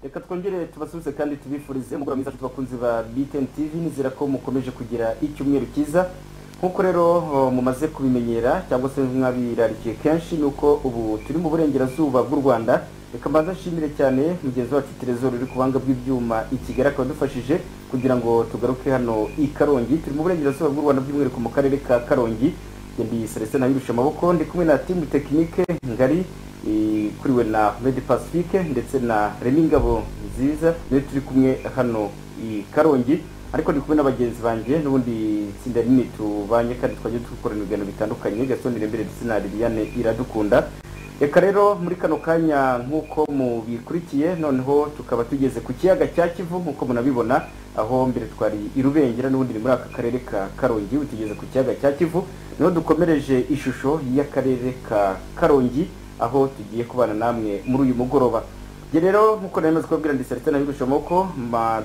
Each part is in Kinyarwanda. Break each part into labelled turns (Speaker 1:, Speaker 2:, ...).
Speaker 1: reka twongere tubasubize kandi tubifurize umugoroba mwiza afite abakunzi ba btn tv nizera ko mukomeje kugira icyumweru cyiza nk'uko rero oh, mumaze kubimenyera cyangwa se mwabirarikiye kenshi ni uko ubu turi mu burengerazuba bw'u rwanda reka mbanza nshimire cyane mugenzi wacu terezoro uri ku buhanga bw'ibyuma i kigali akaba adufashije kugira ngo tugaruke hano i karongi turi mu burengerazuba bw'u rwanda by'umwihariko mu karere ka karongi Njye ndi celestin abirusha amaboko ndi kumwe na timu tekinike ngari ikuriwe na medi pacifique ndetse na remi ngabo nziza niyo turi kumwe hano i karongi ariko ndi kumwe n'abagenzi banjye n'ubundi tsinda rinini tubanye kandi twagiye dukorana ibiganiro bitandukanye gasonire imbere ndetse na liliane iradukunda reka rero muri kano kanya nk'uko mubikurikiye noneho tukaba tugeze ku kiyaga cya kivu nk'uko munabibona aho mbere twari i rubengera n'ubundi ni muri aka karere ka karongi ubu tugeze ku kiyaga cya kivu niho dukomereje ishusho y'akarere ka karongi aho tugiye kubana namwe muri uyu mugoroba njye rero nkuko nemeza kubabwira ndi Celestin Abirusha amaboko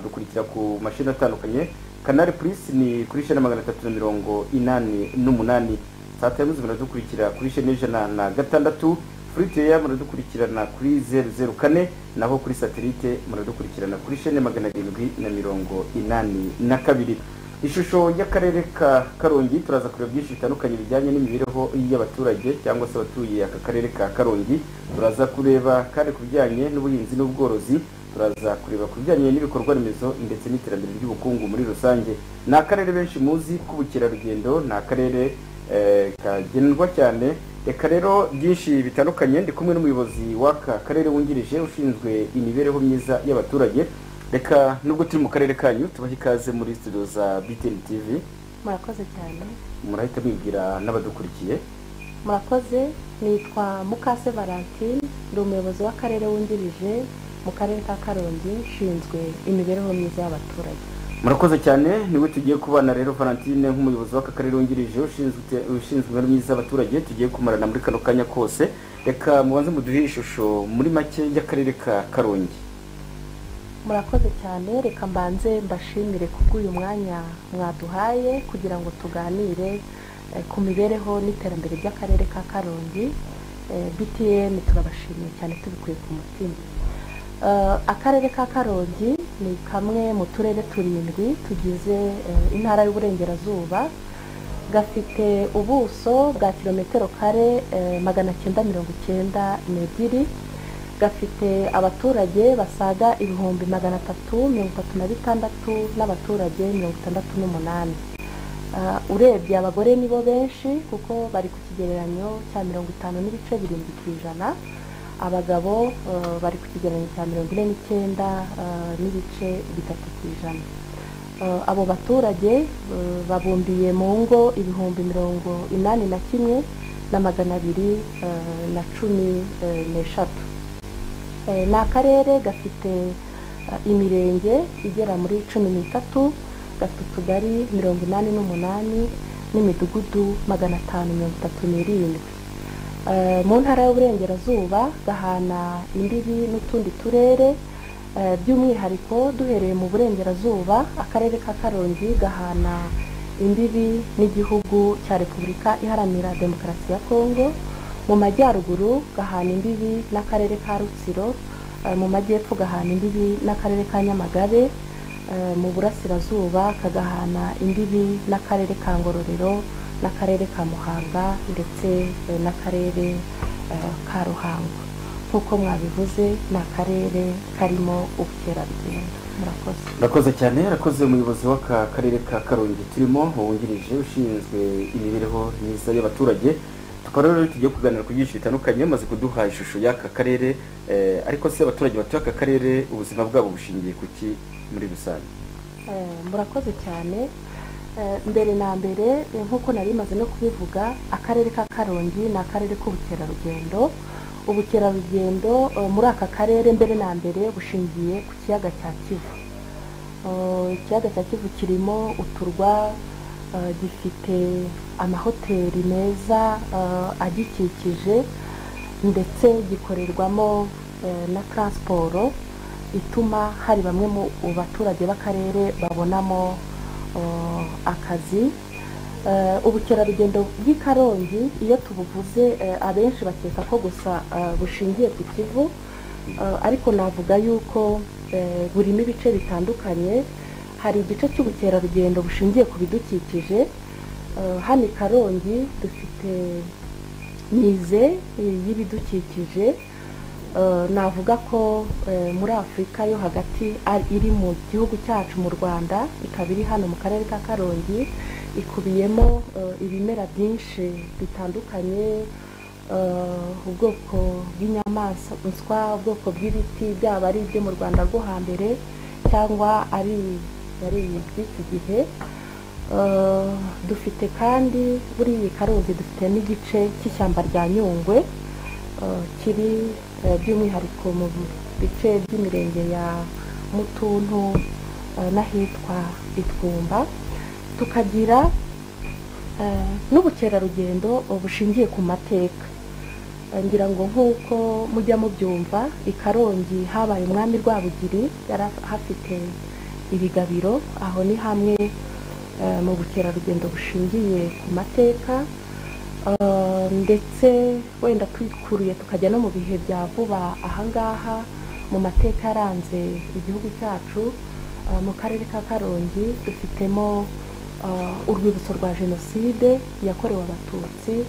Speaker 1: dukurikira ku mashini atandukanye Canal Plus ni kuri shene magana atatu na mirongo inani n'umunani saa tatu z'ijoro muradukurikira kuri shene ijana na gatandatu kuri teya muradukurikirana kuri zeru zeru kane naho kuri satelite muradukurikirana kuri shene magana arindwi na mirongo inani na kabiri ishusho y'akarere ka karongi turaza kureba byinshi bitandukanye bijyanye n'imibereho y'abaturage cyangwa se abatuye aka karere ka karongi turaza kureba kandi ku bijyanye n'ubuhinzi n'ubworozi turaza kureba ku bijyanye n'ibikorwa remezo ndetse n'iterambere ry'ubukungu muri rusange ni akarere benshi muzi k'ubukerarugendo ni akarere eh, kagendwa cyane reka rero byinshi bitandukanye ndi kumwe n'umuyobozi w'aka karere wungirije ushinzwe imibereho myiza y'abaturage reka nubwo turi mu karere kanyu tubahe ikaze muri studio za btn tv
Speaker 2: murakoze cyane
Speaker 1: murahita mwibwira n'abadukurikiye
Speaker 2: murakoze nitwa mukase valentine ndi umuyobozi w'akarere wungirije mu karere ka karongi nshinzwe imibereho myiza y'abaturage
Speaker 1: murakoze cyane niwe tugiye kubana rero valentine nk'umuyobozi w'aka karere wungirije ushinzwe ute- ushinzwe imibereho myiza y'abaturage tugiye kumarana muri kano kanya kose reka mubanze muduhe ishusho muri make y'akarere ka karongi
Speaker 2: murakoze cyane reka mbanze mbashimire kubw'uyu mwanya mwaduhaye kugira ngo tuganire eh, ku mibereho n'iterambere ry'akarere ka karongi Eh, btn turabashimiye cyane tubikuye ku mutima Eh, akarere ka karongi ni kamwe mu turere turindwi tugize eh, intara y'uburengerazuba gafite ubuso bwa kilometero kare eh, magana cyenda mirongo icyenda n'ebyiri gafite abaturage basaga ibihumbi magana atatu mirongo itatu na bitandatu n'abaturage mirongo itandatu n'umunani Ah, urebye abagore nibo benshi kuko bari ku kigereranyo cya mirongo itanu n'ibice birindwi ku ijana abagabo eh, bari ku kigereranyo cya mirongo ine n'icyenda eh, n'ibice bitatu ku ijana Eh, abo baturage eh, babumbiye mu ngo ibihumbi mirongo inani na kimwe na magana abiri eh, na cumi eh, n'eshatu Eh, ni akarere gafite eh, imirenge igera muri cumi n'itatu gafite utugari mirongo inani n'umunani n'imidugudu magana atanu mirongo itatu n'irindwi Eh, mu ntara y'uburengerazuba gahana imbibi n'utundi turere eh, by'umwihariko duhereye mu burengerazuba akarere ka karongi gahana imbibi n'igihugu cya repubulika iharanira demokarasi ya kongo mu majyaruguru gahana imbibi n'akarere ka rutsiro eh, mu majyepfo gahana imbibi n'akarere ka nyamagabe eh, mu burasirazuba kagahana imbibi n'akarere ka ngororero n'akarere ka muhanga ndetse eh, n'akarere eh, ka ruhango nk'uko mwabivuze ni akarere karimo ubukerarugendo murakoze
Speaker 1: murakoze cyane arakoze umuyobozi w'aka karere ka karongi turimo wungirije ushinzwe imibereho myiza y'abaturage tukaba rero tugiye kuganira ku byinshi bitandukanye bamaze kuduha ishusho y'aka karere eh, ariko se abaturage batuye aka karere ubuzima bwabo bushingiye ku ki muri rusange
Speaker 2: Eh, murakoze cyane Eh, mbere na mbere eh, nk'uko nari maze no kubivuga akarere ka karongi ni akarere k'ubukerarugendo ubukerarugendo eh, muri aka karere mbere na mbere bushingiye ku kiyaga cya kivu Eh, ikiyaga cya kivu kirimo uturwa eh, gifite amahoteli meza eh, agikikije ndetse gikorerwamo eh, na taransiporo ituma hari bamwe mu baturage b'akarere babonamo eh, akazi Eh, ubukerarugendo bw'i karongi iyo tubuvuze eh, abenshi bakeka ko gusa eh, bushingiye ku kivu Eh, ariko navuga yuko eh, burimo ibice bitandukanye hari igice cy'ubukerarugendo bushingiye ku bidukikije Eh, hano i karongi dufite mize eh, y'ibidukikije Eh, navuga ko eh, muri afurika yo hagati ari- iri mu gihugu cyacu mu rwanda ikaba iri hano mu karere ka karongi ikubiyemo eh, ibimera byinshi bitandukanye eh, ubwoko bw'inyamaswa ubwoko bw'ibiti byaba ari ibyo mu rwanda rwo hambere cyangwa ari ari iby'iki gihe Eh, dufite kandi buri iyi karongi dufite n'igice cy'ishyamba rya nyungwe eh, kiri eh, by'umwihariko mu bice by'imirenge ya mutuntu eh, n'ahitwa itwumba tukagira eh, n'ubukerarugendo eh, bushingiye ku mateka Eh, ngira ngo nk'uko mujya mubyumva i karongi habaye umwami rwabugiri yari hafite ibigabiro aho ni hamwe eh, mu bukerarugendo bushingiye ku mateka Uh, ndetse wenda twikuruye tukajya no mu bihe bya vuba ahangaha mu mateka yaranze igihugu cyacu uh, mu karere ka karongi dufitemo uh, urwibutso rwa jenoside yakorewe abatutsi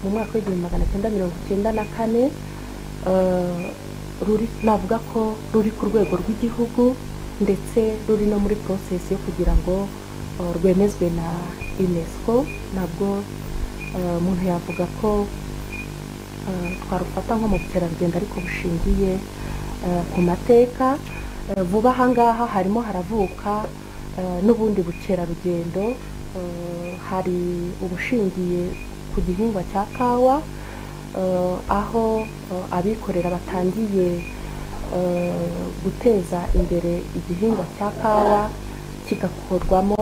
Speaker 2: mu mwaka w'igihumbi magana cyenda mirongo icyenda na kane uh, ruri navuga ko ruri ku rwego rw'igihugu ndetse ruri no muri porosesi yo kugira ngo uh, rwemezwe na unesco nabwo eh, umuntu yavuga ko eh, twarufata nko mu bukerarugendo ariko bushingiye eh, ku mateka Eh, vuba ahangaha harimo haravuka eh, n'ubundi bukerarugendo Eh, hari ubushingiye ku gihingwa cya kawa eh, aho eh, abikorera batangiye eh, guteza imbere igihingwa cya kawa kigakorwamo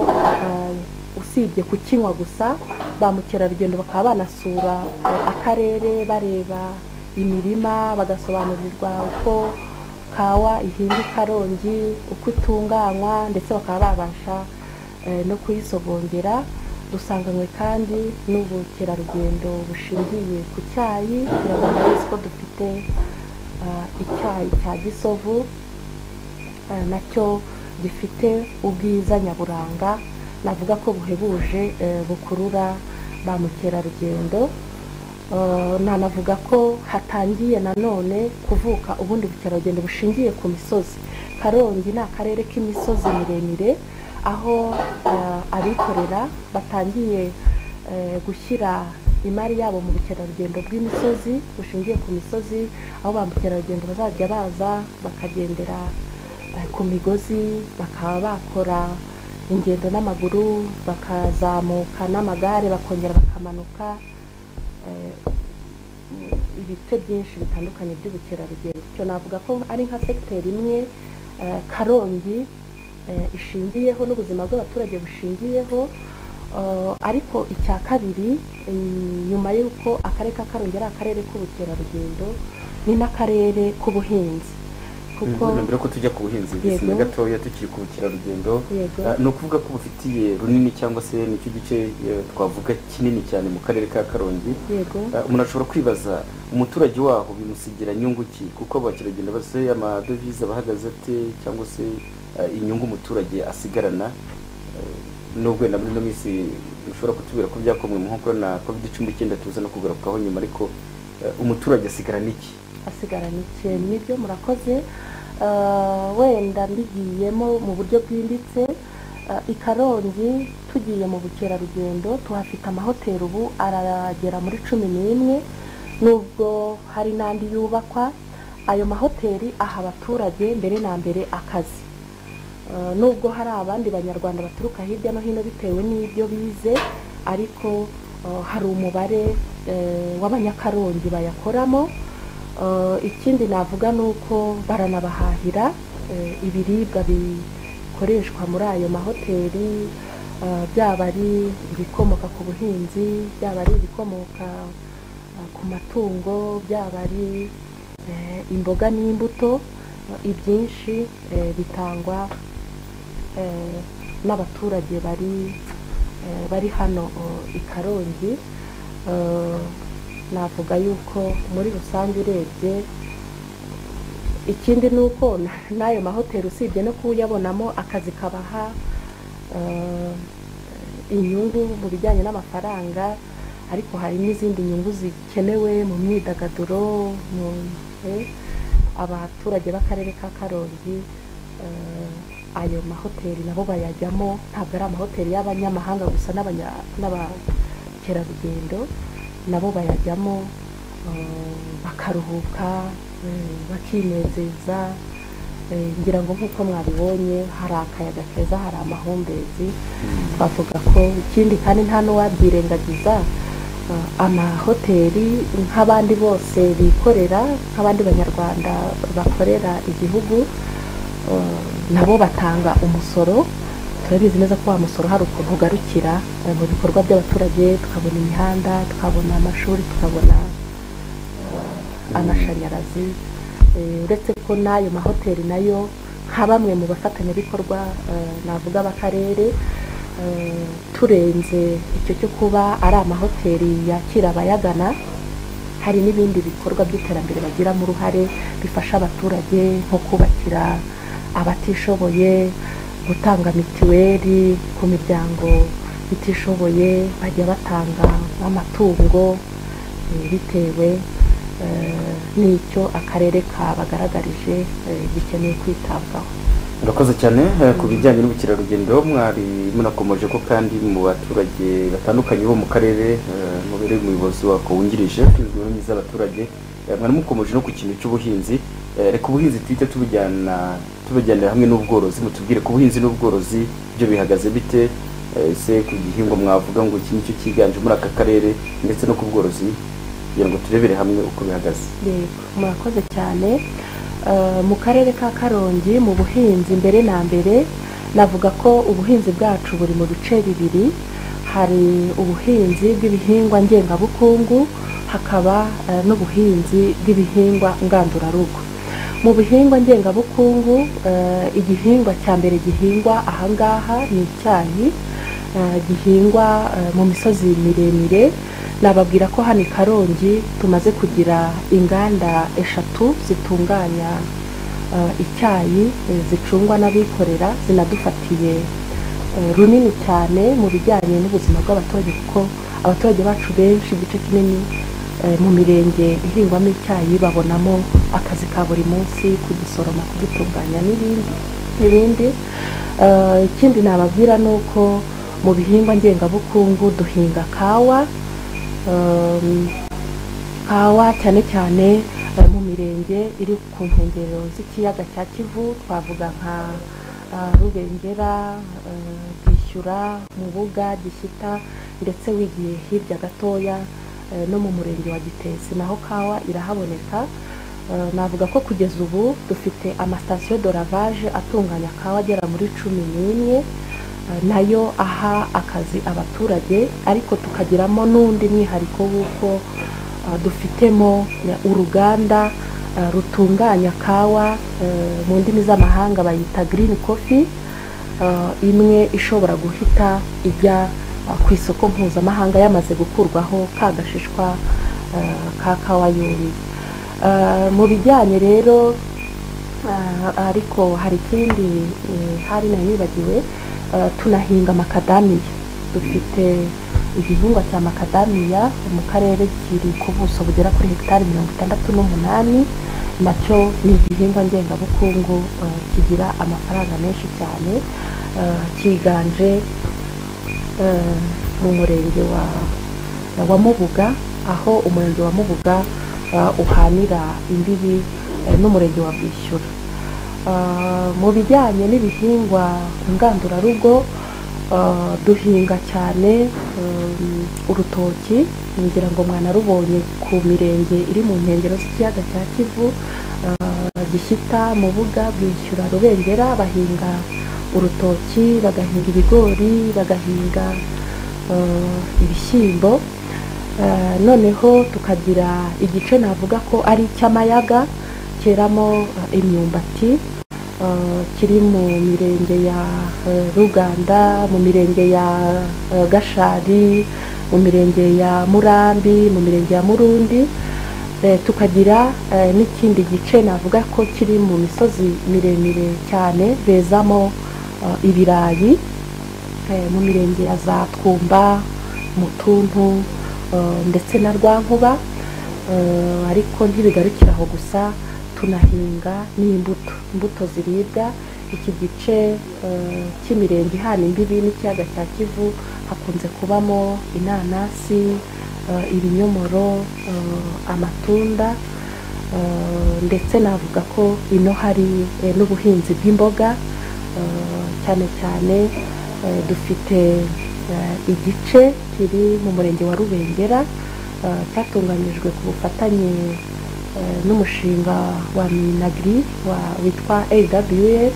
Speaker 2: eh, usibye kukinywa gusa ba mukerarugendo bakaba banasura eh, akarere bareba imirima bagasobanurirwa uko kawa ihinga i karongi uko itunganywa ndetse bakaba babasha eh, no kuyisogongera dusanganywe kandi n'ubukerarugendo bushingiye ku cyayi biragaragara neza ko dufite eh, icyayi cya gisovu eh, nacyo gifite ubwiza nyaburanga navuga ko buhebuje eh, bukurura ba mukerarugendo Eh, nanavuga ko hatangiye nanone kuvuka ubundi bukerarugendo bushingiye ku misozi karongi ni akarere k'imisozi miremire aho eh, abikorera batangiye eh, gushyira imari yabo mu bukerarugendo bw'imisozi bushingiye ku misozi aho ba mukerarugendo bazajya baza bakagendera eh, ku migozi bakaba bakora ingendo n'amaguru bakazamuka n'amagare bakongera bakamanuka eh, ibice byinshi bitandukanye by'ubukerarugendo icyo navuga ko ari nka sekiteri imwe eh, karongi eh, ishingiyeho n'ubuzima bw'abaturage bushingiyeho eh, ariko icya kabiri eh, nyuma y'uko akarere ka karongi ari akarere k'ubukerarugendo ni n'akarere k'ubuhinzi kuko
Speaker 1: Mm, mbere ko tujya ku buhinzi
Speaker 2: Yego.
Speaker 1: bisina gatoya tukiri ku bukerarugendo
Speaker 2: Yego.
Speaker 1: eh, ni ukuvuga ko bufitiye runini cyangwa se nicyo gice eh, twavuga kinini cyane mu karere ka karongi
Speaker 2: yego
Speaker 1: Eh, umuntu ashobora kwibaza umuturage waho bimusigira nyungu ki kuko abakerarugendo bose amadovize abahagaze ate cyangwa se eh, inyungu umuturage asigarana Eh, nubwo na muri ino minsi ushobora kutubwira ko byakomwe mu nkokora na covid cumi n'icyenda tuza no kugarukaho nyuma ariko eh, umuturage asigarana iki
Speaker 2: asigarana ikintu nibyo murakoze Eh, wenda mbigiyemo mu buryo bwimbitse eh, i karongi tugiye mu bukerarugendo tuhafite amahoteli ubu aragera muri cumi n'imwe nubwo hari n'andi yubakwa ayo mahoteli aha abaturage mbere na mbere akazi Eh, nubwo hari abandi banyarwanda baturuka hirya no hino bitewe n'ibyo bize ariko eh, hari umubare eh, w'abanyakarongi bayakoramo Eh, ikindi navuga ni uko baranabahahira eh, ibiribwa bikoreshwa muri ayo mahoteli eh, byaba ari ibikomoka ku buhinzi byaba ari ibikomoka eh, ku matungo byaba ari eh, imboga n'imbuto eh, ibyinshi eh, bitangwa eh, n'abaturage bari eh, bari hano eh, i karongi Eh, navuga yuko muri rusange urebye ikindi ni uko n- n'ayo mahoteli usibye no kuyabonamo akazi kabaha eh, inyungu mu bijyanye n'amafaranga ariko hari n'izindi nyungu zikenewe mu myidagaduro mu eh, abaturage b'akarere ka karongi eh, ayo mahoteli nabo bayajyamo ntabwo ari amahoteli y'abanyamahanga gusa n'abanya- n'abakerarugendo nabo bayajyamo eh, bakaruhuka eh, bakinezeza eh, ngira ngo nk'uko mwabibonye hari akayaga keza hari amahumbezi twavuga ko ikindi kandi nta n'uwabyirengagiza eh, amahoteli nk'abandi bose bikorera nk'abandi banyarwanda bakorera igihugu eh, nabo batanga umusoro turabizi neza ko wa musoro hari ukuntu ugarukira eh, mu bikorwa by'abaturage tukabona imihanda tukabona amashuri tukabona amashanyarazi Eh, uretse ko n'ayo mahoteli nayo nka bamwe mu bafatanyabikorwa eh, navuga b'akarere eh, turenze icyo cyo kuba ari amahoteli yakira abayagana hari n'ibindi bikorwa by'iterambere bagiramo uruhare bifasha abaturage nko kubakira abatishoboye gutanga mituweli ku miryango itishoboye bajya batanga amatungo eh, bitewe eh, n'icyo akarere kabagaragarije eh, gikeneye kwitabwaho
Speaker 1: murakoze cyane eh, ku bijyanye n'ubukerarugendo mwari munakomeje ko kandi mu baturage batandukanye bo mu karere eh, mubereye umuyobozi wako wungirije ushinzwe imibereho y'abaturage mwari mukomeje no ku kintu cy'ubuhinzi Eh, reka ubuhinzi twite tubujyana tubujyanira hamwe n'ubworozi mutubwire ku buhinzi n'ubworozi byo bihagaze bite Eh, ese ku gihingwa mwavuga ngo iki nicyo cyiganje muri aka karere ndetse no ku bworozi kugira ngo turebere hamwe uko bihagaze
Speaker 2: Yego, murakoze cyane Eh, mu karere ka karongi mu buhinzi mbere na mbere navuga ko ubuhinzi bwacu buri mu bice bibiri hari ubuhinzi bw'ibihingwa ngengabukungu hakaba eh, n'ubuhinzi bw'ibihingwa ngandurarugo mu bihingwa ngengabukungu eh, igihingwa cya mbere gihingwa ahangaha ni icyayi eh, gihingwa eh, mu misozi miremire nababwira ko hano i karongi tumaze kugira inganda eshatu zitunganya eh, icyayi eh, zicungwa n'abikorera zinadufatiye eh, runini cyane mu bijyanye n'ubuzima bw'abaturage kuko abaturage bacu benshi igice kinini eh, mu mirenge ihingwamo icyayi babonamo akazi ka buri munsi kugisoroma kugitunganya n'ibindi n'ibindi Eh, ikindi nababwira ni uko mu bihingwa ngengabukungu duhinga kawa Um, kawa cyane cyane eh, mu mirenge iri ku nkengero z'ikiyaga cya kivu twavuga nka ah, rubengera eh, bwishyura mubuga gishyita ndetse wigiye hirya gatoya eh, no mu murenge wa gitesi naho kawa irahaboneka Eh, navuga ko kugeza ubu dufite amasitasiyo doravage atunganya kawa agera muri cumi n'imwe Eh, nayo aha akazi abaturage ariko tukagiramo n'undi mwihariko w'uko eh, dufitemo eh, uruganda eh, rutunganya kawa eh, mu ndimi z'amahanga bayita green coffee eh, imwe ishobora guhita ijya eh, ku isoko mpuzamahanga yamaze gukurwaho ka gashishwa eh, ka kawa yuriye Eh, mu bijyanye rero Ah, ariko hari ikindi eh, hari nayo nibagiwe eh, tunahinga makadamiya dufite igihingwa cya makadamiya mu karere kiri ku buso bugera kuri hegitari mirongo itandatu n'umunani nacyo ni igihingwa ngengabukungu eh, kigira amafaranga menshi cyane eh, cyiganje eh, mu murenge wa wa Mubuga aho umurenge wa Mubuga uh, uhanira imbibi eh, n'umurenge wa Bwishyura Uh, mu bijyanye n'ibihingwa ngandurarugo uh, duhinga cyane um, urutoki ngira ngo mwanarubonye ku mirenge iri mu nkengero z'ikiyaga cya Kivu uh, gishyita Mubuga Bwishyura Rubengera bahinga urutoki bagahinga ibigori bagahinga eh, ibishyimbo Eh, noneho tukagira igice navuga ko ari icy'amayaga cyeramo eh, imyumbati eh, kiri mu mirenge ya eh, ruganda mu mirenge ya eh, gashari mu mirenge ya murambi mu mirenge ya murundi Eh, tukagira eh, n'ikindi gice navuga ko kiri mu misozi miremire cyane bezamo eh, ibirayi eh, mu mirenge ya za twumba mutuntu eh, ndetse na rwankuba Eh, ariko ntibigarukira aho gusa tunahinga n'imbuto imbuto ziribwa iki gice eh, cy'imirenge ihana imbibi n'ikiyaga cya kivu hakunze kubamo inanasi eh, ibinyomoro eh, amatunda eh, ndetse navuga ko ino hari eh, n'ubuhinzi bw'imboga eh, cyane cyane eh, dufite eh, igice kiri mu murenge wa rubengera eh, cyatunganyijwe ku bufatanye eh, n'umushinga wa minagri wa- witwa awh eh,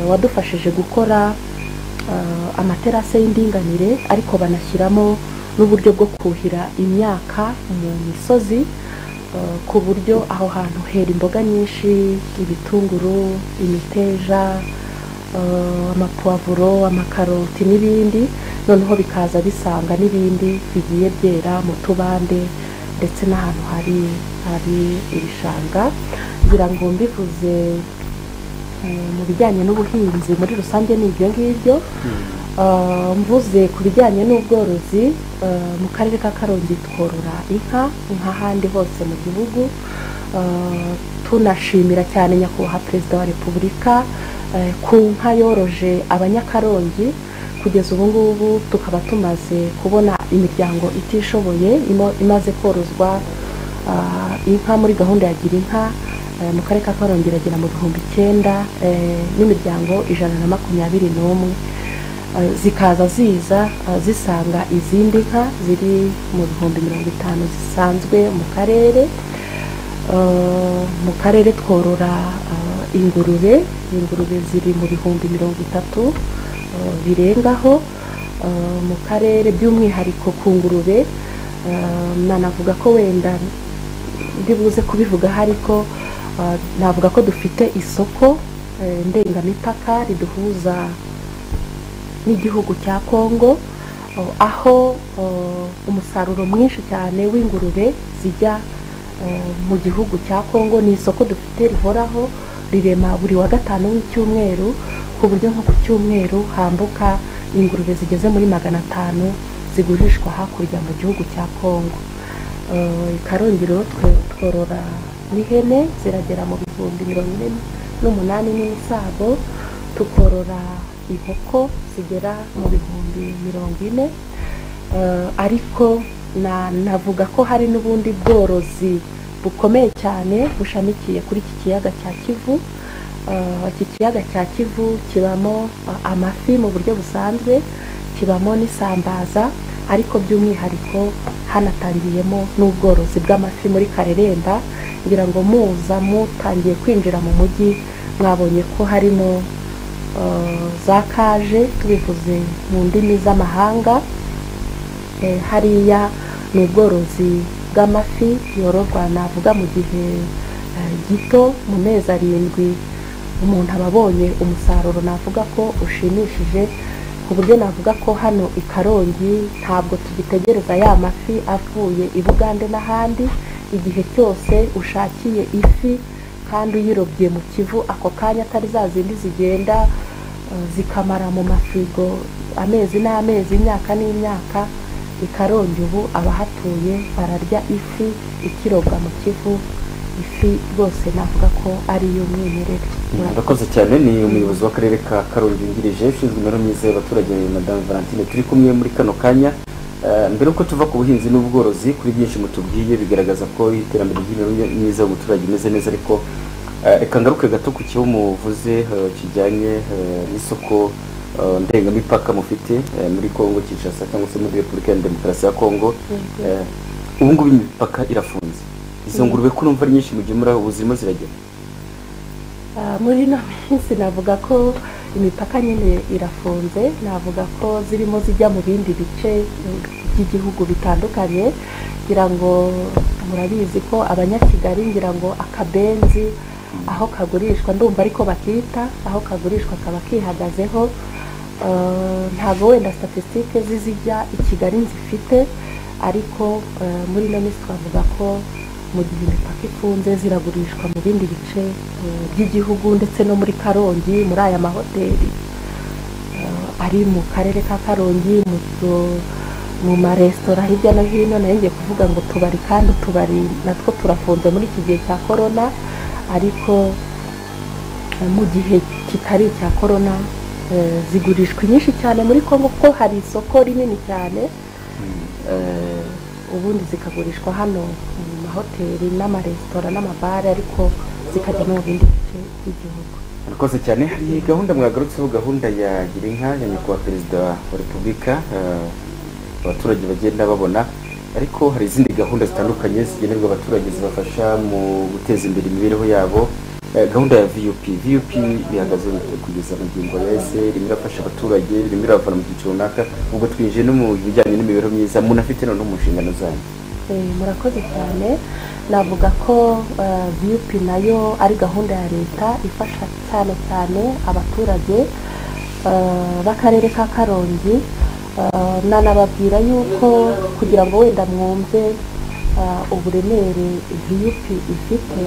Speaker 2: wadufashije gukora eh, amaterase y'indinganire ariko banashyiramo n'uburyo bwo kuhira imyaka mu misozi eh, ku buryo aho hantu hera imboga nyinshi ibitunguru imiteja eh, amapavuro amakaroti n'ibindi noneho bikaza bisanga n'ibindi bigiye byera mu tubande ndetse n'ahantu hari hari ibishanga kugira ngo mbivuze eh, mu bijyanye n'ubuhinzi muri rusange ni ibyo ngibyo Uh, mvuze ku bijyanye n'ubworozi uh, mu karere ka karongi tworora inka nk'ahandi hose mu gihugu Uh, tunashimira cyane nyakubahwa perezida wa repubulika eh, ku nka yoroje abanyakarongi kugeza ubu ngubu tukaba tumaze kubona imiryango itishoboye imo- imaze korozwa ah, inka muri gahunda ya gira inka eh, mu karere ka karongi iragera mu bihumbi icyenda eh, n'imiryango ijana na makumyabiri n'umwe Eh, zikaza ziza eh, zisanga izindi nka ziri mu bihumbi mirongo itanu zisanzwe mu karere Eh, mu karere tworora eh, ingurube ingurube ziri mu bihumbi mirongo itatu eh, birengaho Eh, mu karere by'umwihariko ku ngurube eh, nanavuga ko wenda ndibuze kubivugaho ariko eh, navuga ko dufite isoko eh, ndengamipaka riduhuza n'igihugu cya kongo eh, aho eh, umusaruro mwinshi cyane w'ingurube zijya eh, mu gihugu cya kongo ni isoko dufite rihoraho rirema buri wa gatanu w'icyumweru ku buryo nko ku cyumweru hambuka ingurube zigeze muri magana atanu zigurishwa hakurya mu gihugu cya kongo Eh, i karongi rero twe- tworora n'ihene ziragera mu bihumbi mirongo ine n'umunani n'imisago tukorora inkoko zigera mu bihumbi mirongo ine Eh, ariko na- navuga ko hari n'ubundi bworozi bukomeye cyane bushamikiye kuri iki kiyaga cya kivu Eh, iki kiyaga cya kivu kibamo eh, amafi mu buryo busanzwe kibamo n'isambaza ariko by'umwihariko hanatangiyemo n'ubworozi bw'amafi muri kareremba ngira ngo muza mutangiye kwinjira mu mujyi mwabonye ko harimo eh, za kaje tubivuze mu ndimi z'amahanga Eh, hariya ni ubworozi bw'amafi yororwa navuga mu gihe eh, gito mu mezi arindwi umuntu aba abonye umusaruro navuga ko ushimishije ku buryo navuga ko hano i karongi ntabwo tugitegereza ya mafi avuye i bugande n'ahandi igihe cyose ushakiye ifi kandi uyirobye mu kivu ako kanya atari za zindi zigenda eh, zikamara mu mafirigo amezi n'amezi imyaka n'imyaka i karongi ubu abahatuye bararya ifi ikirobwa mu kivu ifi rwose navuga ko ari iy'umwimerere
Speaker 1: murakoze cyane ni umuyobozi w'akarere ka karongi wungirije ushinzwe imibereho myiza y'abaturage madamu valentine turi kumwe muri kano kanya Eh, mbere yuko tuva ku buhinzi n'ubworozi kuri byinshi mutubwiye bigaragaza ko iterambere ry'imibereho myiza y'umuturage imeze neza ariko eh, reka ngaruke gato ku kibazo muvuze eh, kijyanye eh, n'isoko eh, ndengamipaka mufite eh, muri congo kinshasa cyangwa se muri repubulika ya demokarasi ya congo
Speaker 2: Yego.
Speaker 1: Eh, ubu ngubu imipaka irafunze izo ngurube ko numva ari nyinshi mugemura ubu zirimo ziragera
Speaker 2: Ah, muri ino minsi navuga ko imipaka nyine irafunze navuga ko zirimo zijya mu bindi bice eh, by'igihugu bitandukanye ngira ngo murabizi ko abanyakigali ngira ngo akabenzi aho kagurishwa ndumva ariko bakita aho kagurishwa kaba kihagazeho Eh, ntabwo wenda statisitike z'izijya i kigali zifite ariko eh, muri ino minsi twavuga ko mu gihe imipaka ifunze ziragurishwa mu bindi bice eh, by'igihugu ndetse no muri karongi muri aya mahoteli eh, ari mu karere ka karongi mu tu- mu maresitora hirya no hino nayo ngiye kuvuga ngo tubari kandi utubari natwo turafunze muri iki gihe cya korona ariko eh, mu gihe kitari icya korona eh, zigurishwa nyinshi cyane muri congo kuko hari isoko rinini cyane eh, ubundi zikagurishwa hano mu mahoteli n'amaresitora n'amabare ariko zikajya no mu bindi bice by'igihugu
Speaker 1: rwose cyane hari gahunda mwagarutseho gahunda ya girinka ya nyakubahwa perezida wa repubulika eh, abaturage bagenda babona ariko hari izindi gahunda zitandukanye zigenerwa abaturage zibafasha mu guteza imbere imibereho yabo Eh, gahunda ya vup vup bihagaze kugeza mu ngingo ya ese irimo irafasha abaturage irimo iravana mu cyiciro runaka ubwo twinjiye no mu bijyanye n'imibereho myiza munafite noneho mu nshingano zanyu
Speaker 2: Eh, murakoze cyane navuga ko eh, vup nayo ari gahunda ya leta ifasha cyane cyane abaturage eh, b'akarere ka karongi Eh, nanababwira yuko kugira ngo wenda mwumve eh, uburemere vup ifite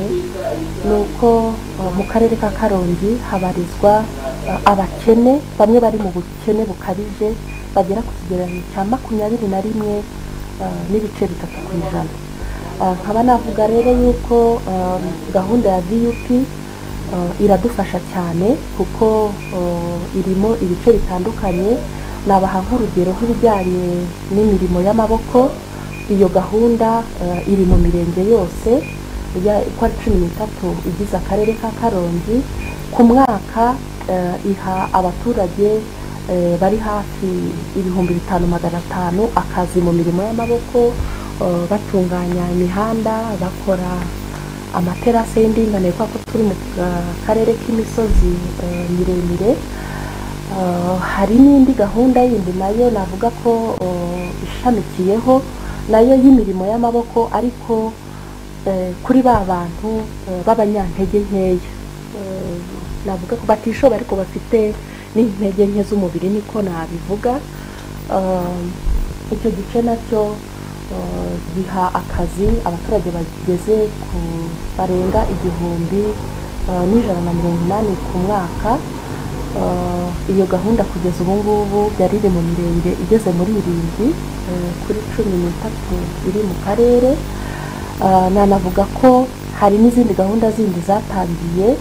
Speaker 2: ni uko eh, mu karere ka karongi habarizwa eh, abakene bamwe bari mu bukene bukabije bagera ku kigereranyo cya makumyabiri na rimwe eh, n'ibice bitatu ku ijana Eh, nkaba navuga rero yuko eh, gahunda ya vup eh, iradufasha cyane kuko eh, irimo ibice bitandukanye nabaha nk'urugero nk'ibijyanye n'imirimo y'amaboko iyo gahunda eh, iri mu mirenge yose ya- uko ari cumi n'itatu igize akarere ka karongi ku mwaka eh, iha abaturage eh, bari hafi ibihumbi bitanu magana atanu akazi mu mirimo y'amaboko eh, batunganya imihanda bakora amaterasi y'indinganire kubera ko turi mu eh, karere k'imisozi eh, miremire Eh, hari n'indi gahunda yindi nayo navuga ko eh, ishamikiyeho nayo y'imirimo y'amaboko ariko eh, kuri ba bantu eh, b'abanyantege nkeya Eh, navuga ko batishoboye ariko bafite n'intege nke z'umubiri niko nabivuga Eh, icyo gice nacyo eh, giha akazi abaturage bageze ku barenga igihumbi eh, n'ijana na mirongo inani ku mwaka Eh, iyo gahunda kugeza ubu ngubu yari iri mu mirenge igeze muri irindwi eh, kuri cumi n'itatu iri mu karere Ah, nanavuga ko hari n'izindi gahunda zindi zatangiye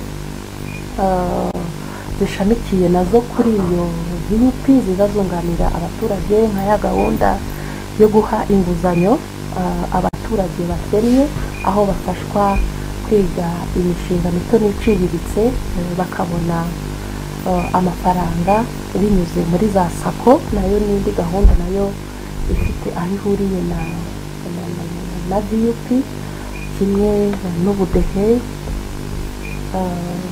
Speaker 2: ah, zishamikiye nazo kuri iyo vup ziza zunganira abaturage nka ya gahunda yo guha inguzanyo ah, abaturage bakennye aho bafashwa kwiga imishinga mito n'iciriritse eh, bakabona eh, amafaranga binyuze muri za sako nayo n'indi gahunda nayo ifite aho ihuriye na na, na, na, na vup kimwe n'ubudehe eh,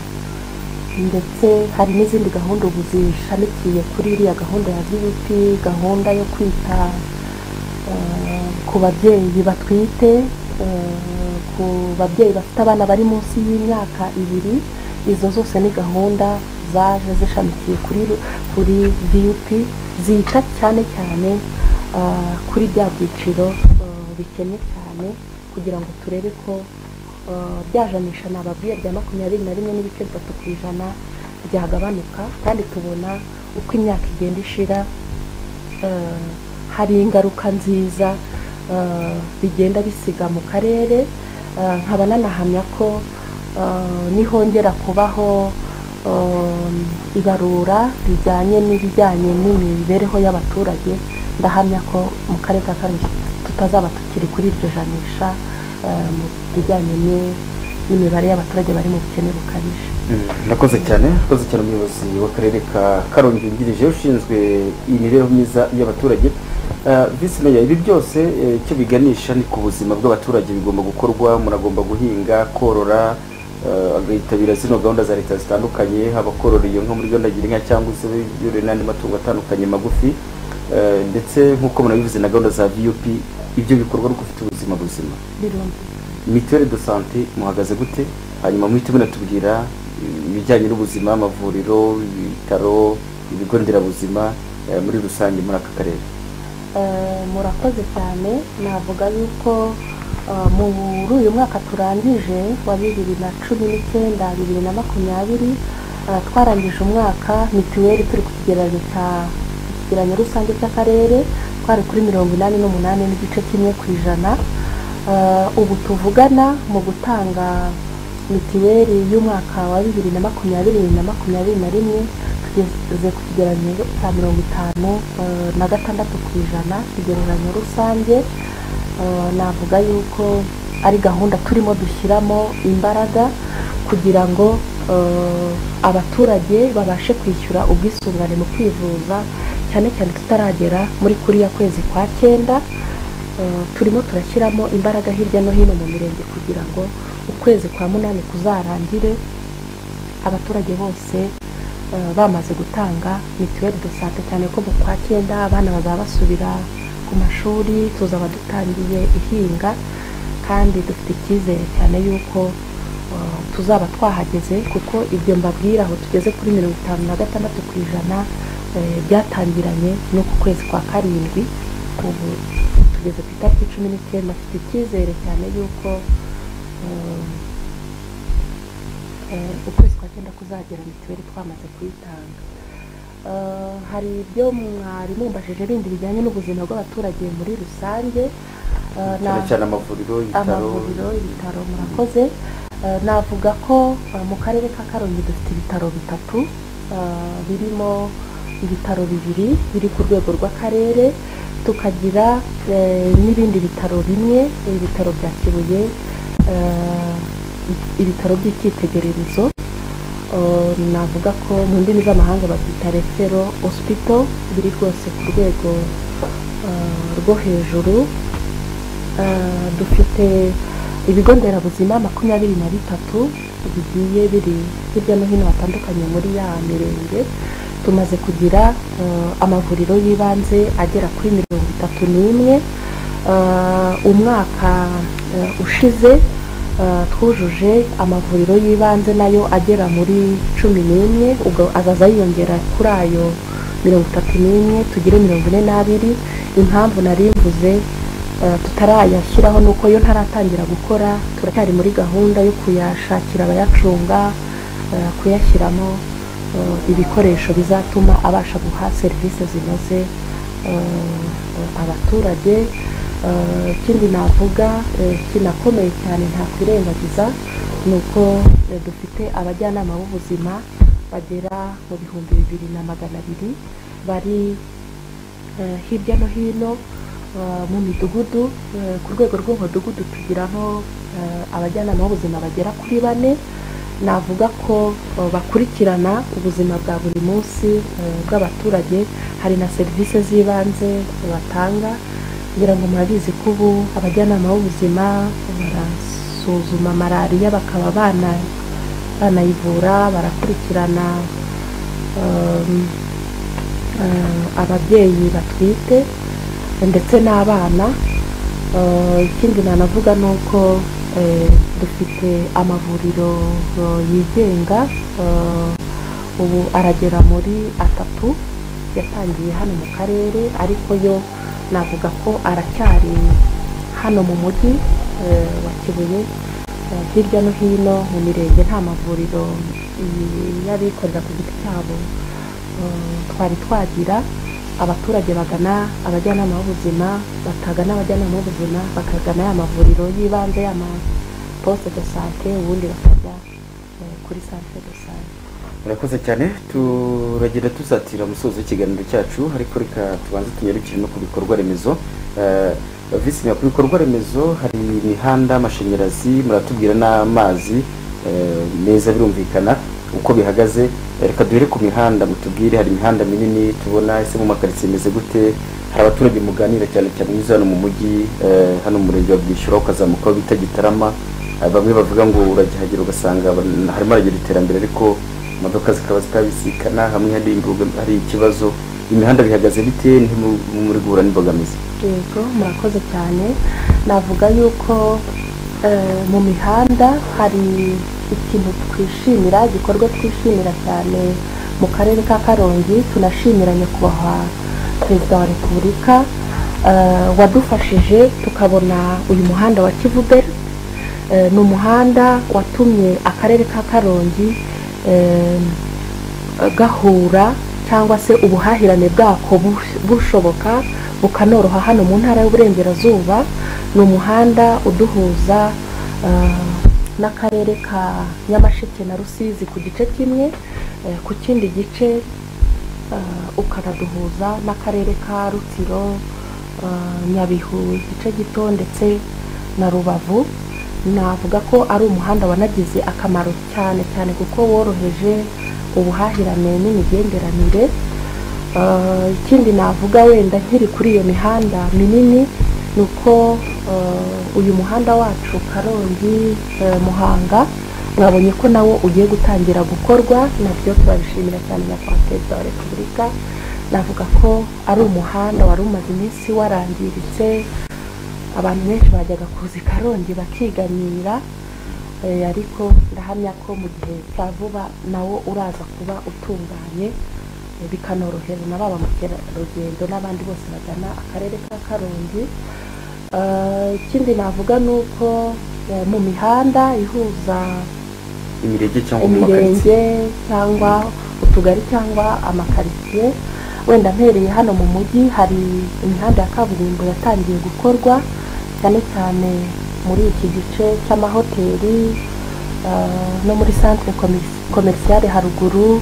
Speaker 2: ndetse hari n'izindi gahunda ubu zishamikiye kuri iriya gahunda ya vup gahunda yo kwita eh, ku babyeyi batwite eh, ku babyeyi bafite abana bari munsi y'imyaka ibiri izo zose ni gahunda zaje zishamikiye kuri ru- kuri vup zita cyane cyane eh, kuri bya byiciro eh, bikennye cyane kugira ngo turebe ko eh, bya janisha nababwiye bya makumyabiri na rimwe n'ibice bitatu ku ijana byagabanuka kandi tubona uko imyaka igenda ishira eh, hari ingaruka nziza eh, bigenda bisiga mu karere Eh, nkaba nanahamya ko eh, nihongera kubaho eh, ibarura rijyanye n'ibijyanye n'imibereho y'abaturage ndahamya ko mu karere ka karongi tutazaba tukiri kuri iryo janisha eh, mu bijyanye ni- n'imibare y'abaturage bari mu bukene bukabije
Speaker 1: Mm, Murakoze cyane murakoze cyane umuyobozi w'akarere ka karongi wungirije ushinzwe imibereho myiza y'abaturage Eh, visi meya ibi byose eh, icyo biganisha ni ku buzima bw'abaturage bigomba gukorwa muragomba guhinga korora eh, agahitabira zino gahunda za leta zitandukanye haba korora iyo nka muri gahunda girinka cyangwa se yorora n'andi matungo atandukanye magufi Eh, ndetse nk'uko munabivuze na gahunda za vup ibyo bikorwa no gufite ubuzima buzima
Speaker 2: birumvikana
Speaker 1: mituweli de sante muhagaze gute hanyuma muhite munatubwira ibijyanye n'ubuzima amavuriro ibitaro ibigo nderabuzima eh, muri rusange muri aka karere
Speaker 2: Eh, murakoze cyane navuga yuko eh, muri uyu mwaka turangije wa bibiri na cumi n'icyenda bibiri na makumyabiri eh, twarangije umwaka mituweli turi ku kigereranyo cya ku kigereranyo rusange cy'akarere twari kuri mirongo inani n'umunani n'igice kimwe ku ijana Eh, ubu tuvugana mu gutanga mituweli y'umwaka wa bibiri na makumyabiri na makumyabiri na rimwe tugeze ku kigereranyo cya mirongo itanu eh, na gatandatu ku ijana ikigereranyo rusange Eh, navuga yuko ari gahunda turimo dushyiramo imbaraga kugira ngo eh, abaturage babashe kwishyura ubwisungane mu kwivuza cyane cyane tutaragera muri kuriya kwezi kwa cyenda Eh, turimo turashyiramo imbaraga hirya no hino mu mirenge kugira ngo ukwezi kwa munani kuzarangire abaturage bose eh, bamaze gutanga mituweli de sante cyane ko mu kwa cyenda abana bazaba basubira ku mashuri tuzaba dutangiye ihinga kandi dufite icyizere cyane yuko eh, tuzaba twahageze kuko ibyo mbabwira aho tugeze kuri mirongo itanu na gatandatu ku ijana eh, byatangiranye n'uku kwezi kwa karindwi ubu tugeze ku itariki cumi n'icyenda afite icyizere cyane yuko eh, eh, ukwezi kwa cyenda kuzagera mituweli twamaze kuyitanga Eh, hari ibyo mwari mumbajije bindi bijyanye n'ubuzima bw'abaturage muri rusange Eh,
Speaker 1: cyane
Speaker 2: na-
Speaker 1: cyane amavuriro ibitaro
Speaker 2: amavuriro ibitaro murakoze Eh, navuga ko eh, mu karere ka karongi dufite ibitaro bitatu eh, birimo ibitaro bibiri biri ku rwego rw'akarere tukagira eh, n'ibindi bitaro bimwe ibitaro bya kibuye eh, ibitaro by'icyitegererezo Eh, navuga ko mu ndimi z'amahanga babyita refero hospital biri rwose ku rwego eh, rwo hejuru Eh, dufite ibigo nderabuzima makumyabiri na bitatu bigiye biri hirya no hino hatandukanye muri ya mirenge tumaze kugira eh, amavuriro y'ibanze agera kuri mirongo itatu n'imwe Eh, umwaka eh, ushize eh, twujuje amavuriro y'ibanze nayo agera muri cumi n'imwe ubwo azaza yiyongera kuri ayo mirongo itatu n'imwe tugire mirongo ine n'abiri impamvu nari mvuze eh, tutarayashyiraho ni uko yo ntaratangira gukora turacyari muri gahunda yo kuyashakira abayacunga eh, kuyashyiramo eh, ibikoresho bizatuma abasha guha serivisi zinoze eh, abaturage Eh, ikindi navuga eh, kinakomeye cyane ntakwirengagiza ni uko eh, dufite abajyanama b'ubuzima bagera mu bihumbi bibiri na magana abiri bari eh, hirya no hino eh, mu midugudu eh, ku rwego rw'umudugudu tugiraho eh, abajyanama b'ubuzima bagera kuri bane navuga ko eh, bakurikirana ubuzima bwa buri munsi eh, bw'abaturage hari na serivisi z'ibanze batanga kugira ngo murabizi ko ubu abajyanama b'ubuzima barasuzuma malariya bakaba bana- banayivura barakurikirana um, eh, ababyeyi batwite ndetse n'abana Eh, ikindi nanavuga ni uko eh, dufite amavuriro eh, yigenga eh, ubu aragera muri atatu yatangiye hano mu karere ariko yo navuga ko aracyari hano mu mujyi eh, wa kibuye eh, hirya no hino mu mirenge nta mavuriro mm, y'abikorera ku giti cyabo eh, twari twagira abaturage bagana abajyanama b'ubuzima batagana abajyanama b'ubuzima bakagana ya mavuriro y'ibanze y'ama poste de sante ubundi bakajya eh, kuri centre de sante
Speaker 1: murakoze cyane turagira tusatira umusozo w'ikiganiro cyacu ariko reka tubanze tunyarukire no ku bikorwa remezo Eh, visi meya, ku bikorwa remezo hari imihanda amashanyarazi muratubwira n'amazi eh, meza birumvikana uko bihagaze Eh, reka duhere ku mihanda mutubwire hari imihanda minini tubona ese mu makaritsiye imeze gute hari abaturage muganira cyane cyane unyuze hano mu mujyi eh, hano mu murenge wa bwishyura ukazamuka aho bita gitarama Ah, bamwe bavuga ngo uragihagera ugasanga ban- harimo haragera iterambere ariko imodoka zikaba zitabisikana hamwe hari imbogam- hari ikibazo imihanda bihagaze bite ntimuri guhura n'imbogamizi
Speaker 2: yego murakoze cyane navuga yuko eh, mu mihanda hari ikintu twishimira igikorwa twishimira cyane mu karere ka karongi tunashimira nyakubahwa perezida wa repubulika eh, wadufashije tukabona uyu muhanda wa kivuberi Eh, ni umuhanda watumye akarere ka karongi eh, gahura cyangwa se ubuhahirane bwako bush- bushoboka bukanoroha hano mu ntara y'uburengerazuba ni umuhanda uduhuza eh, n'akarere ka nyamasheke na rusizi ku gice kimwe eh, ku kindi gice eh, ukanaduhuza n'akarere ka rutsiro eh, nyabihu igice gito ndetse na rubavu navuga ko ari umuhanda wanagize akamaro cyane cyane kuko woroheje ubuhahirane n'imigenderanire Eh, ikindi navuga wenda nkiri kuri iyo mihanda minini ni uko eh, uyu muhanda wacu karongi eh, muhanga mwabonye ko nawo ugiye gutangira gukorwa nabyo turabishimira cyane nyakubahwa perezida wa repubulika navuga ko ari umuhanda wari umaze iminsi warangiritse abantu benshi bajyaga kuza i karongi bakiganira eh, ariko ndahamya ko mu gihe cya vuba nawo uraza kuba utunganye eh, bikanorohera na ba bamukerarugendo n'abandi bose bagana akarere ka karongi Eh, ikindi navuga ni uko eh, mu mihanda ihuza
Speaker 1: imirenge cyangwa mu makaritsiye
Speaker 2: imirenge cyangwa utugari cyangwa amakaritsiye wenda mpereye hano mu mujyi hari imihanda ya kaburimbo yatangiye gukorwa cyane cyane muri iki gice cy'amahoteli eh, no muri centre commerci- commerciale haruguru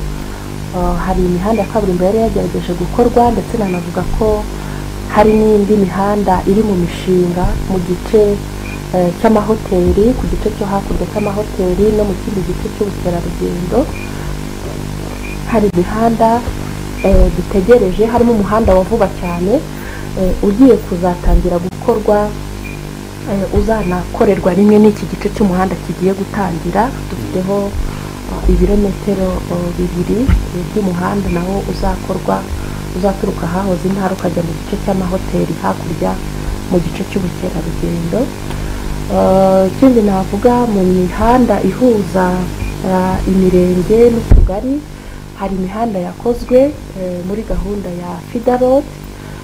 Speaker 2: eh, hari imihanda ya kaburimbo yari yagerageje gukorwa ndetse nanavuga ko hari n'indi mihanda iri mu mishinga mu gice eh, cy'amahoteli ku gice cyo hakurya cy'amahoteli no mu kindi gice cy'ubukerarugendo hari imihanda eh, dutegereje harimo umuhanda wa vuba cyane eh, ugiye kuzatangira gukorwa eh, uzanakorerwa rimwe n'iki gice cy'umuhanda kigiye gutangira dufiteho eh, ibirometero eh, bibiri eh, by'umuhanda nawo uzakorwa uzaturuka ahahoze intara ukajya mu gice cy'amahoteli hakurya mu gice cy'ubukerarugendo Eh, ikindi navuga mu mihanda ihuza eh, imirenge n'utugari hari imihanda yakozwe eh, muri gahunda ya fidarod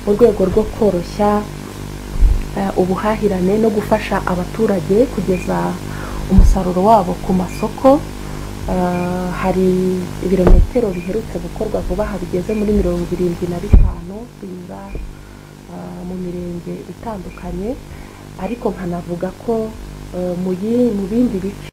Speaker 2: mu rwego rwo koroshya eh, ubuhahirane no gufasha abaturage kugeza umusaruro wabo ku masoko Eh, hari ibirometero biherutse gukorwa vuba aha bigeze muri mirongo irindwi na bitanu binyura eh, mu mirenge itandukanye ariko nkanavuga ko eh, mu yi- mu bindi bice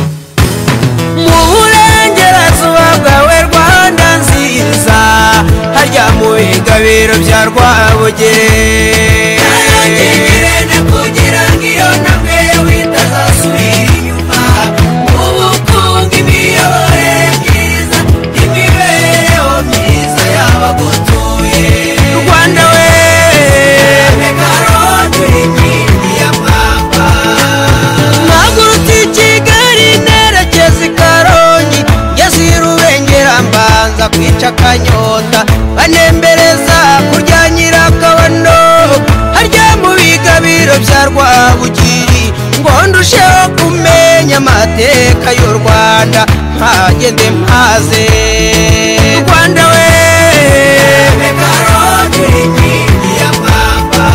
Speaker 3: mu burengerazuba bwawe rwanda nziza harya mu bigabiro bya rwabugere na kugira ngo iyo ntambwe yawe itazasubira inyuma mu bukungu imiyoborere myiza n'imibereho myiza y'abagutuye rwanda we uri inkingi ya mwamba mpagurutse i kigali nerekeza i karongi ngeze rubengera mbanza kwica akanyota banembereza kurya nyirakabondo harya mu bigabiro bya rwabugiri ngo ndusheho kumenya amateka y'u rwanda mpagende mpaze rwanda we karongi inkingi ya papa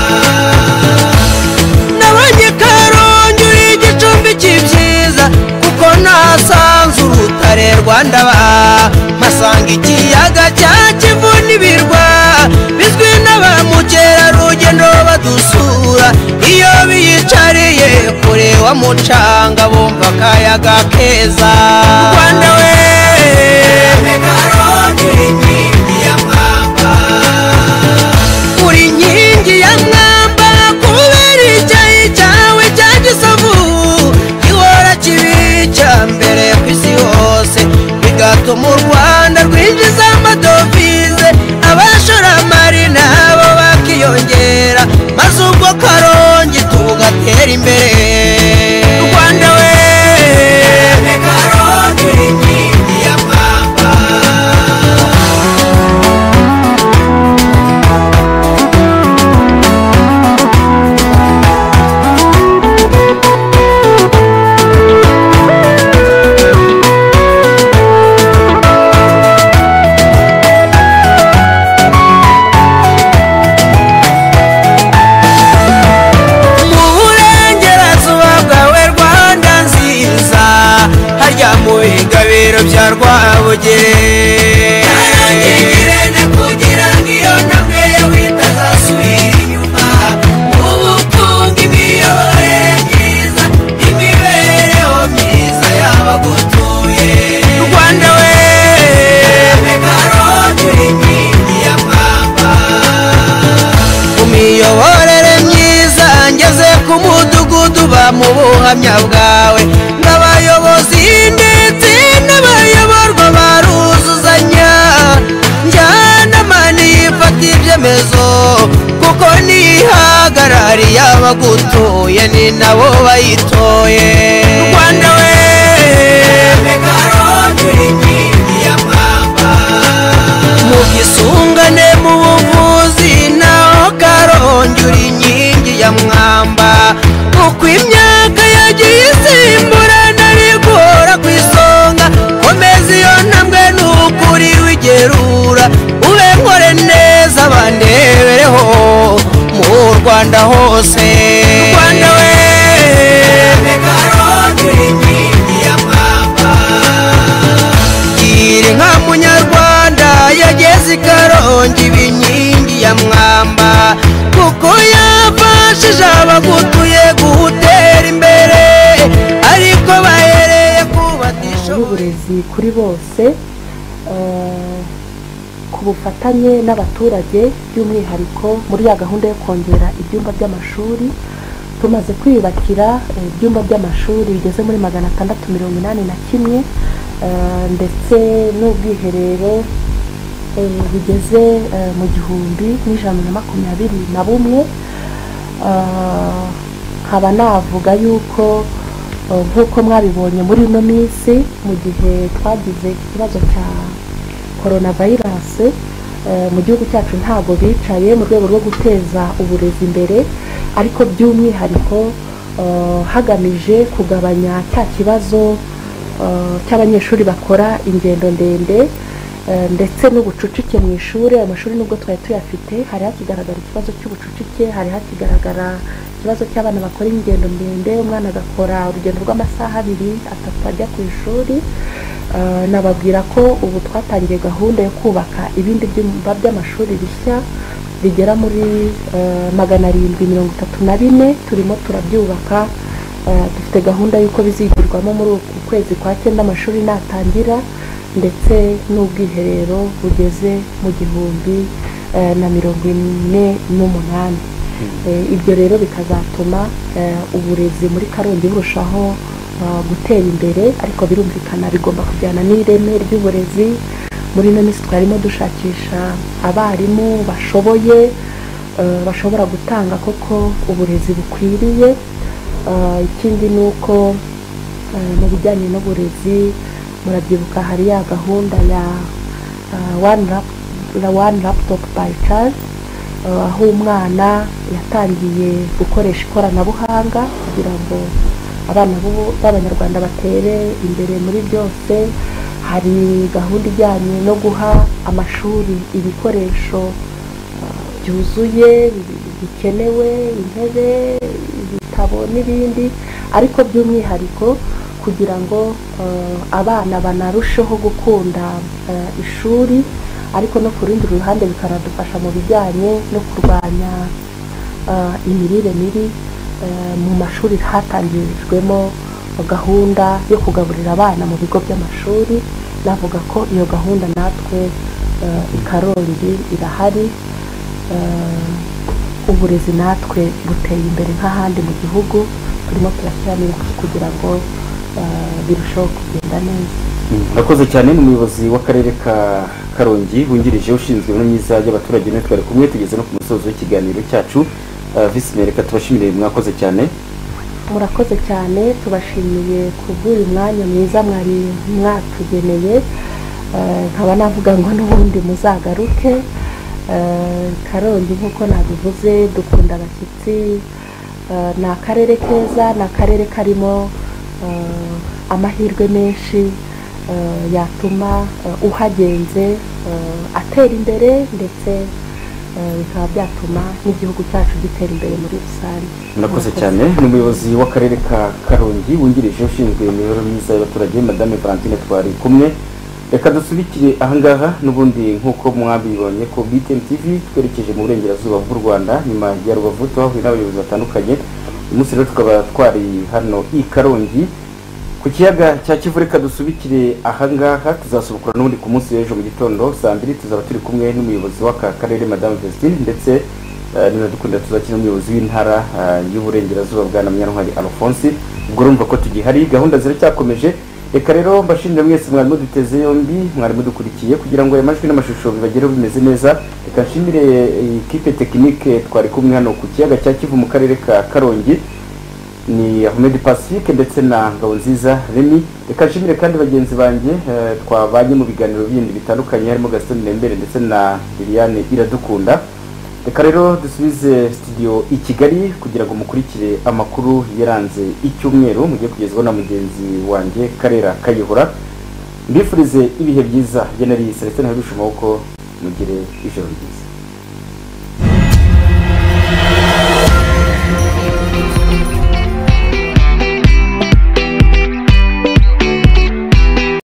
Speaker 3: nabonye karongi uri igicumbi cy'ibyiza kuko nasanze urutare rwanda ba mpasanga ikiyaga cya kivu n'ibirwa bizwi na ba mukerarugendo badusura iyo biyicariye kure wa mucanga bumva akayaga keza rwanda we karongi inkingi ya mwamba uri inkingi ya mwamba kubera icyayi cyawe cya gisavu gihora kibi cya mbere ku isi hose bigatuma u rwanda rwinjiza amadovize abashoramari nabo bakiyongera maze ubwo karongi tu karongi karongi ngirente kugira ngo iyo ntambwe yawe itazasubira inyuma ubukungu imiyoborere myiza imibereho myiza y'abagutuye rwanda we karongi uri inkingi ya mwamba ku miyoborere myiza ngeze ku mudugudu mu buhamya bwawe n'abayobozi ndetse n'abayoborwa baruzuzanya njyanamani ifata ibyemezo kuko nihagarariye abagutuye ni nabo bayitoye rwanda we mu gisungane mu buvuzi naho karongi uri inkingi ya mwamba uko imyaka yagiye isimburana bigora ku isonga komeza iyo ntambwe n'ukuri wigerura ube nkore neza bandebereho mu rwanda hose rwanda we karongi uri inkingi ya mwamba gira inka munyarwanda yageze ikarongi ibinkingi ya mwamba kuko yafashije abagutuye guhutera imbere ariko bahereye ku batishoboye
Speaker 2: n'uburezi kuri bose eh, ku bufatanye n'abaturage by'umwihariko muri ya gahunda yo kongera ibyumba by'amashuri tumaze kwiyubakira eh, ibyumba by'amashuri bigeze muri magana atandatu mirongo inani na kimwe eh, ndetse n'ubwiherero eh, bigeze eh, mu gihumbi n'ijana na makumyabiri na bumwe Ah, nkaba navuga yuko eh, nk'uko mwabibonye muri ino minsi mu gihe twagize ikibazo cya koronavirus eh, mu gihugu cyacu ntabwo bicaye mu rwego rwo guteza uburezi imbere ariko by'umwihariko eh, hagamije kugabanya cya kibazo eh, cy'abanyeshuri bakora ingendo ndende eh, ndetse n'ubucucike mu ishuri ayo mashuri nubwo twari tuyafite hari hakigaragara ikibazo cy'ubucucike hari hakigaragara ikibazo cy'abana bakora ingendo ndende umwana agakora urugendo rw'amasaha abiri atatu ajya ku ishuri Eh, nababwira ko ubu twatangiye gahunda yo kubaka ibindi byumba by'amashuri bishya bigera muri eh, magana arindwi mirongo itatu na bine turimo turabyubaka Eh, dufite gahunda y'uko bizigirwamo muri uku kwezi kwa cyenda amashuri natangira ndetse n'ubwiherero bugeze mu gihumbi eh, na mirongo ine n'umunani Eh, ibyo rero bikazatuma eh, uburezi muri karongi burushaho eh, gutera imbere ariko birumvikana bigomba kujyana n'ireme ry'uburezi muri ino minsi twarimo dushakisha abarimu bashoboye eh, bashobora gutanga koko uburezi bukwiriye Eh, ikindi ni uko eh, mu bijyanye n'uburezi murabyibuka hari ya gahunda ya eh, one lap- la- one laptop by child eh, aho umwana yatangiye gukoresha ikoranabuhanga kugira ngo abana b'ubu- b'abanyarwanda batere imbere muri byose hari gahunda ijyanye no guha amashuri ibikoresho byuzuye bi- bikenewe intebe ibitabo n'ibindi ariko by'umwihariko kugira ngo eh, abana banarusheho gukunda eh, ishuri ariko no ku rundi ruhande bikanadufasha mu bijyanye no kurwanya eh, imirire mibi eh, mu mashuri hatangijwemo gahunda yo kugaburira abana mu bigo by'amashuri navuga ko iyo gahunda natwe eh, i karongi irahari eh, uburezi natwe buteye imbere nk'ahandi mu gihugu turimo turashyiramo ingufu kugira ngo eh, birusheho kugenda neza
Speaker 1: murakoze cyane ni umuyobozi w'akarere ka karongi wungirije ushinzwe imibereho myiza y'abaturage natwe twari kumwe tugeze no ku musozo w'ikiganiro cyacu Eh, visi meya reka tubashimire mwakoze cyane
Speaker 2: murakoze cyane tubashimiye kubw'uyu mwanya mwiza mwari mwatugeneye Eh, nkaba navuga ngo n'ubundi muzagaruke Eh, karongi nk'uko nabivuze dukunda abashyitsi Eh, ni akarere keza ni akarere karimo eh, amahirwe menshi eh, yatuma eh, uhagenze eh, atera imbere ndetse eh, bikaba byatuma n'igihugu cyacu gitera imbere muri rusange
Speaker 1: murakoze cyane ni umuyobozi w'akarere ka karongi wungirije ushinzwe imibereho myiza y'abaturage madame valentine twari kumwe reka dusubikire ahangaha n'ubundi nk'uko mwabibonye ko btn tv twerekeje mu burengerazuba bw'u rwanda nyuma ya rubavu twahuye n'abayobozi batandukanye uyu munsi rero tukaba twari hano i karongi ku kiyaga cya kivu reka dusubikire ahangaha tuzasubukura n'ubundi ku munsi w'ejo mu gitondo saa mbiri tuzaba turi kumwe n'umuyobozi w'aka karere madamu vestine ndetse eh, ninadukunda tuzakina n'umuyobozi w'intara eh, y'uburengerazuba bwa namyantwari alphonse ubwo urumva ko tugihari gahunda ziracyakomeje reka rero mbashimire mwese mwari muduteze yombi mwari mudukurikiye kugira ngo aya majwi n'amashusho bibagereho bimeze neza reka nshimire eh, ikipe tekinike twari kumwe hano ku kiyaga cya kivu mu karere ka karongi ni Ahmed Pacifique ndetse na Ngabonziza Remy reka nshimire kandi bagenzi banjye eh, twabanye mu biganiro bindi bitandukanye harimo Gaston Nembere ndetse na Liliane Iradukunda reka rero dusubize studio i Kigali kugira ngo mukurikire amakuru yaranze icyumweru mugiye kugezwaho na mugenzi wanjye Karera Kayihura mbifurize ibihe byiza bye nari Celestin Habishumoko mugire ijoro ryiza